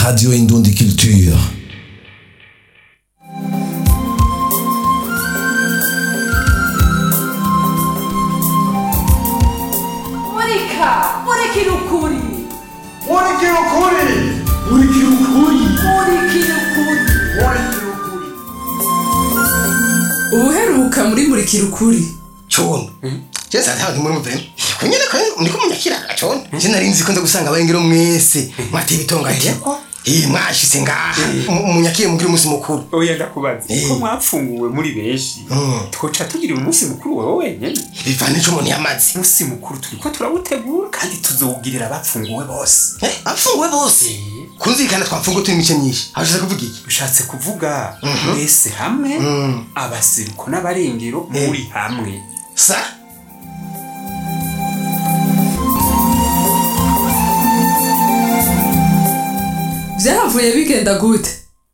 Radio Indundi Culture. Monica! Monica ukuri! Murikira ukuri murikira ukuri Monica ukuri! murikira ukuri Ubuheruka muri Murikira ukuri cono jeza ntabwo muri muvemo kunyene ko ndiko munyakiraga cono je nari nzi ko nza gusanga abarengero mwese mwateye ibitongaye eh mwashitse ngaha munyakiye mugira umunsi mukuru oya ndakubaza Eh. ko mwapfunguwe muri benshi Mm. twoca tugira umunsi mukuru wowe wenyene bivana ico umuntu yamaze umunsi mukuru turiko turawutegura kandi tuzowugirira abapfunguwe bose Eh, abafunguwe bose kunzirikana twapfunguwe turi imice myinshi hashize kuvuga iki ushatse kuvuga mwese hamwe Mm. abaseruko n'abarengero muri hamwe sa Vyahavuye bigenda gute?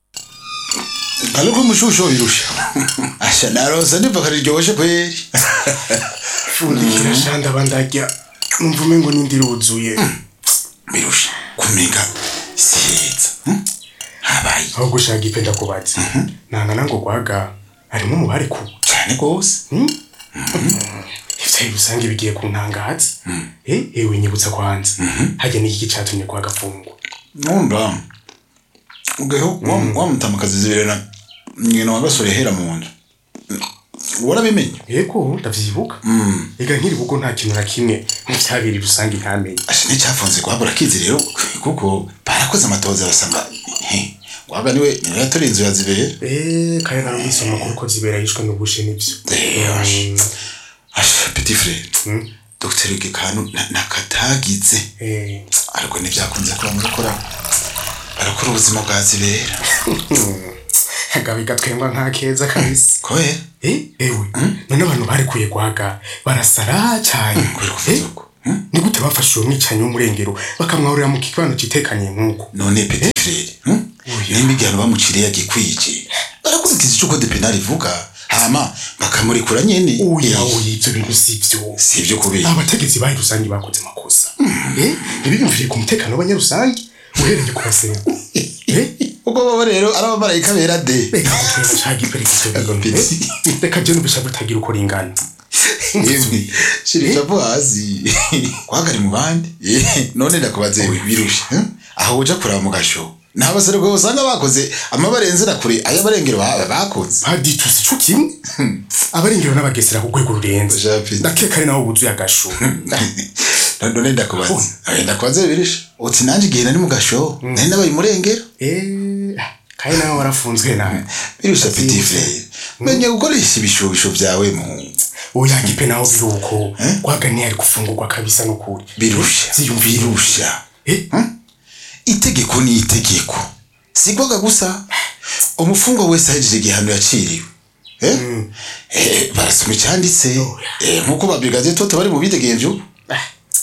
ariko umushusho birusha asha naronse niva riryoshe kweri fundikira shanda bandarya numva umengo n'indi iruzuye birusha kumenga siheza hm? habaye aho gushaka ipe ndakubaza nangana ngo gwaga harimo umubare ku cyane rwose ivyayi rusange bigiye kuntangaza eh ewe nyibutsa kwanza hajya n'iki catumye gwaga afungwa nkunda ugeho wamutamakazi zibere na nyina wa gasore hera mu nzu warabimenye yego ndavyibuka ega nkiri bugo nta kintu na kimwe mu vyabiri rusange ntamenye asha nicyafunze guhabura akizi rero kuko barakoze amatoza basanga he, gwaga niwe niwe yatoriye inzu ya zibere eh kare narumvise amakuru ko zibera yishwe n'ubushe n'ivyo Eh, asha petit frere Mm. dr gekanu nakatagize eh ariko ntibyakunze kuba murakora barakora ubuzima bwa zibera agabi gatwengwa nka keza kabisa koye eh ewe none abantu barekuye gwaga barasara cyane kubera kuvuza uko hm? ni gute bafashe uwo mwicanyi w'umurengero bakamwahurira mu kibano kitekanye nk'uko none petit frere hm? nimba igihano bamuciriye yagikwije barakurikiza ico code penal ivuga hama bakamurekura nyene oya Eh, oya ibyo bintu si byo si ibyo kubera abategetsi bayi rusange bakoze amakosa eh ntibiyumviriye ku mutekano w'abanyarusange uhereye ku baseruko eh ubwo baba rero ari abamarayika bera de reka gutwera shaka iperekito Agapeti. reka je n'ubusha butagira uko ringana yemwe shira icapo hasi kwagari mu bandi Eh, none ndakubaze birusha hm? aho uja kuraba mu gasho nta baseruko usanga bakoze amabarenzera kure ay'abarengero ba- bakoze baditusi co kimwe abarengero n'abagesera ku rwego rurenze Japhet. ndakeka ari naho buzuye agasho none ndakubaza Oya, ndakubaza birisha uti nanjye igihe nari mu gasho nari nabaye umurengero eh kandi nawe warafunzwe nawe birusha petit frere menya gukoresha ibishobisho byawe mu oya gipe naho biruko gwaganiye ari gufungurwa kabisa n'ukuri birusha ziyumvira birusha eh itegeko ni itegeko sigwaga gusa umufungwa wese ahejeje igihano yaciriwe Eh? Eh, barasoma icyanditse Eh, nk'uko babigaze toto bari mu bidegemvyo